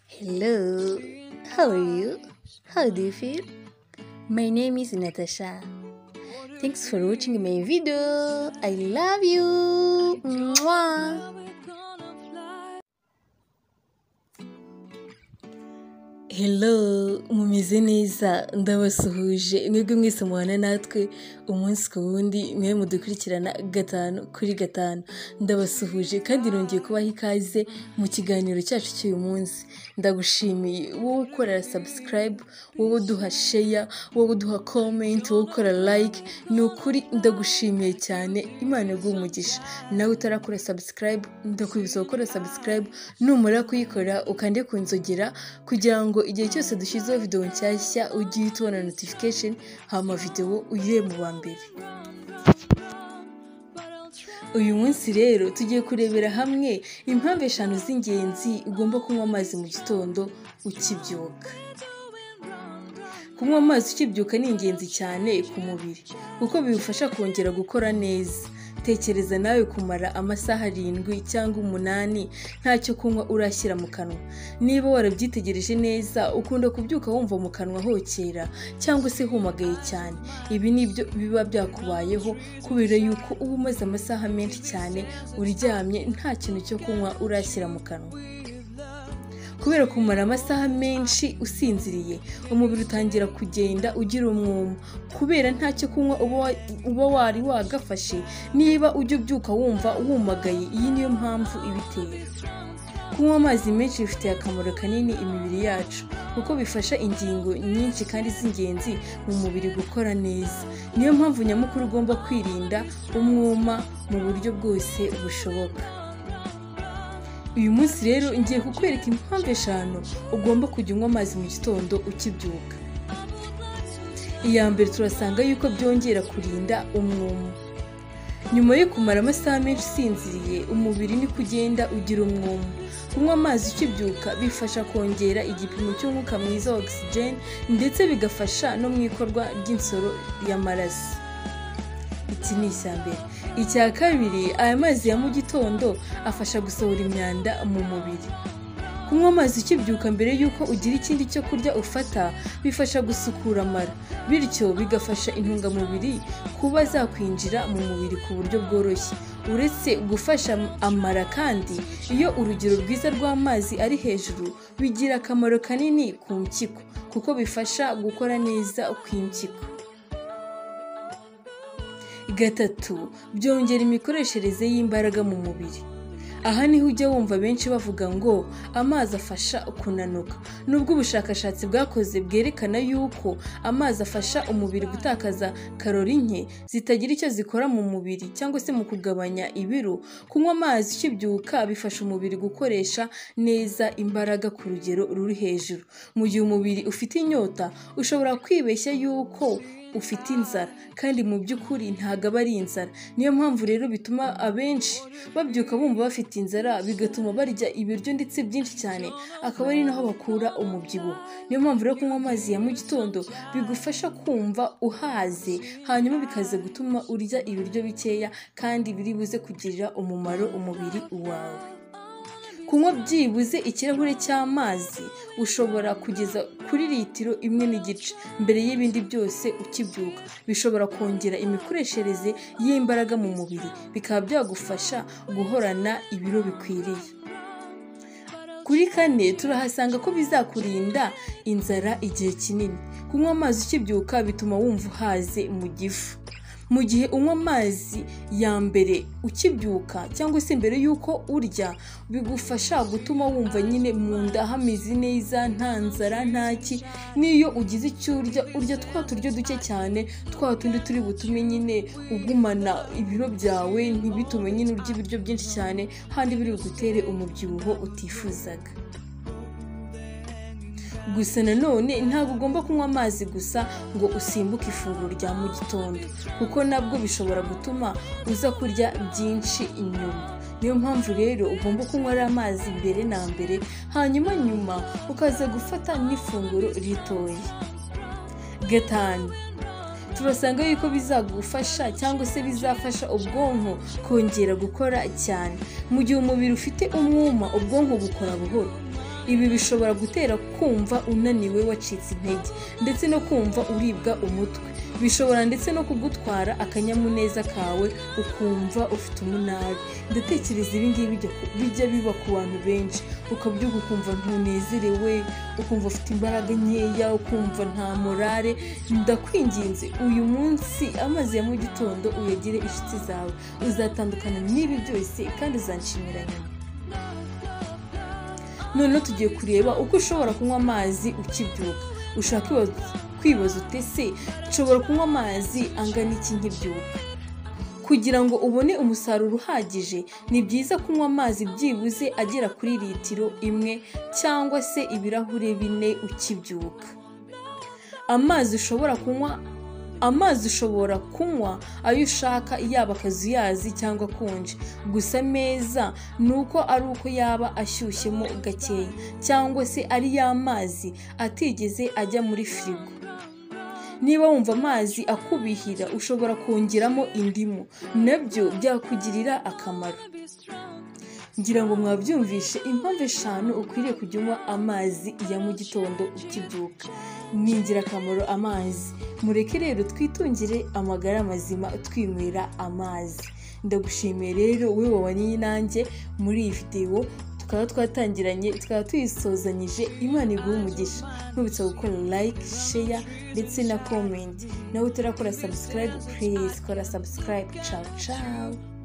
Hello, how are you? How do you feel? My name is Natasha. Thanks for watching my video. I love you. Mwah. Hello, mumeze neza ndabasuhuje mwebwe mwese mubana natwe umunsi ku wundi mwe mudukurikirana gatanu kuri gatanu ndabasuhuje kandi nongeye kubaha ikaze mu kiganiro cyacu cy'uyu munsi ndagushimiye wowe ukora sabusikarayibu wowe uduha sheya wowe uduha komenti wowe ukora layike ni ukuri ndagushimiye cyane imana iguha umugisha nawe utarakora sabusikarayibu ndakwibutsa gukora sabusikarayibu numara kuyikora ukande ku nzogera kugira ngo igihe cyose dushyizeho videwo nshyashya ujye uhita ubona notification hama videwo uyire mu wa mbere uyu munsi rero tugiye kurebera hamwe impamvu eshanu z'ingenzi ugomba kunywa amazi mu gitondo ukibyuka kunywa amazi ukibyuka ni ingenzi cyane ku mubiri kuko biwufasha kongera gukora neza tekereza nawe kumara amasaha arindwi cyangwa umunani ntacyo kunywa urashyira mu kanwa niba warabyitegereje neza ukunda kubyuka wumva mu kanwa hokera cyangwa se humagaye cyane ibi ni byo biba byakubayeho kubera yuko uba umaze amasaha menshi cyane uryamye nta kintu cyo kunywa urashyira mu kanwa kubera kumara amasaha menshi usinziriye umubiri utangira kugenda ugira umwuma kubera ntacyo kunywa uba wa- uba wari wagafashe niba ujya ubyuka wumva wumagaye iyi niyo mpamvu ibitera kunywa amazi menshi bifitiye akamaro kanini imibiri yacu kuko bifasha ingingo nyinshi kandi z'ingenzi mu mubiri gukora neza niyo mpamvu nyamukuru ugomba kwirinda umwuma mu buryo bwose bushoboka uyu munsi rero ngiye kukwereka impamvu eshanu ugomba kujya unywa amazi mu gitondo ukibyuka iya mbere turasanga yuko byongera kurinda umwuma nyuma yo kumara amasaha menshi usinziriye umubiri niko ugenda ugira umwuma kunywa amazi ukibyuka bifasha kongera igipimo cy'umwuka mwiza wa ogisijeni ndetse bigafasha no mu ikorwa ry'insoro y'amaraso iki ni icya mbere icya kabiri aya mazi ya mu gitondo afasha gusohora imyanda mu mubiri kunywa amazi ukibyuka mbere y'uko ugira ikindi cyo kurya ufata bifasha gusukura amara bityo bigafasha intungamubiri kuba zakwinjira mu mubiri ku buryo bworoshye uretse gufasha amara kandi iyo urugero rwiza rw'amazi ari hejuru bigira akamaro kanini ku mpyiko kuko bifasha gukora neza kw'impyiko gatatu byongera imikoreshereze y'imbaraga mu mubiri aha niho ujya wumva benshi bavuga ngo amazi afasha kunanuka nubwo ubushakashatsi bwakoze bwerekana yuko amazi afasha umubiri gutakaza karori nke zitagira icyo zikora mu mubiri cyangwa se mu kugabanya ibiro kunywa amazi ukibyuka bifasha umubiri gukoresha neza imbaraga ku rugero ruri hejuru mu gihe umubiri ufite inyota ushobora kwibeshya yuko ufite inzara kandi mu by'ukuri ntabwo aba ari inzara niyo mpamvu rero bituma abenshi babyuka bumva bafite inzara bigatuma barya ibiryo ndetse byinshi cyane akaba ari naho bakura umubyibuho niyo mpamvu rero kunywa amazi ya mu gitondo bigufasha kumva uhaze hanyuma bikaza gutuma urya ibiryo bikeya kandi biri buze kugirira umumaro umubiri wawe kunywa byibuze ikirahure cy'amazi ushobora kugeza kuri litiro imwe n'igice mbere y'ibindi byose ukibyuka bishobora kongera imikoreshereze y'imbaraga mu mubiri bikaba byagufasha guhorana ibiro bikwiriye kuri kane turahasanga ko bizakurinda inzara igihe kinini kunywa amazi ukibyuka bituma wumva uhaze mu gifu mu gihe unywa amazi ya mbere ukibyuka cyangwa se mbere y'uko urya bigufasha gutuma wumva nyine mu nda hameze neza nta nzara ntaki n'iyo ugize icyo urya urya twa turyo duke cyane twa tundi turi butume nyine ugumana ibiro byawe ntibitume nyine urya ibiryo byinshi cyane kandi biri bugutere umubyibuho utifuzaga gusa nanone ntabwo ugomba kunywa amazi gusa ngo usimbuke ifunguro rya mu gitondo kuko nabwo bishobora gutuma uza kurya byinshi inyuma niyo mpamvu rero ugomba kunywa ari amazi mbere na mbere hanyuma nyuma ukaza gufata n'ifunguro ritoya gatanu turasanga yuko bizagufasha cyangwa se bizafasha ubwonko kongera gukora cyane mu gihe umubiri ufite umwuma ubwonko bukora buhoro ibi bishobora gutera kumva unaniwe wacitse intege ndetse no kumva uribwa umutwe bishobora ndetse no kugutwara akanyamuneza kawe ukumva ufite umunabi ndatekereza ibi ngibi bijya ku- bijya biba ku bantu benshi ukabyuka ukumva ntunezerewe ukumva ufite imbaraga nkeya ukumva nta morale ndakwinginze uyu munsi amazi ya mu gitondo uyagire inshuti zawe uzatandukana n'ibi byose kandi uzanshimira nyuma noneho tugiye kureba uko ushobora kunywa amazi ukibyuka ushaka kwibaza- kwibaza uti se nshobora kunywa amazi angana iki nkibyuka kugira ngo ubone umusaruro uhagije ni byiza kunywa amazi byibuze agera kuri litiro imwe cyangwa se ibirahure bine ukibyuka amazi ushobora kunywa amazi ushobora kunywa ayo ushaka yaba akazuyazi cyangwa akonje gusa meza ni uko ari uko yaba ashyushyemo gakeya cyangwa se ari ya mazi atigeze ajya muri firigo niba wumva amazi akubihira ushobora kongeramo indimu nabyo byakugirira akamaro ngira ngo mwabyumvishe impamvu eshanu ukwiriye kujya unywa amazi ya mu gitondo ukibyuka ni ingirakamaro amazi mureke rero twitungire amagara mazima twinywera amazi ndagushimiye rero we wabanye nanjye muri iyi videwo tukaba twatangiranye tukaba tuyisozanyije imana iguha umugisha ntubitse gukora like share ndetse na comment nawe utarakora subscribe please kora subscribe ciao ciao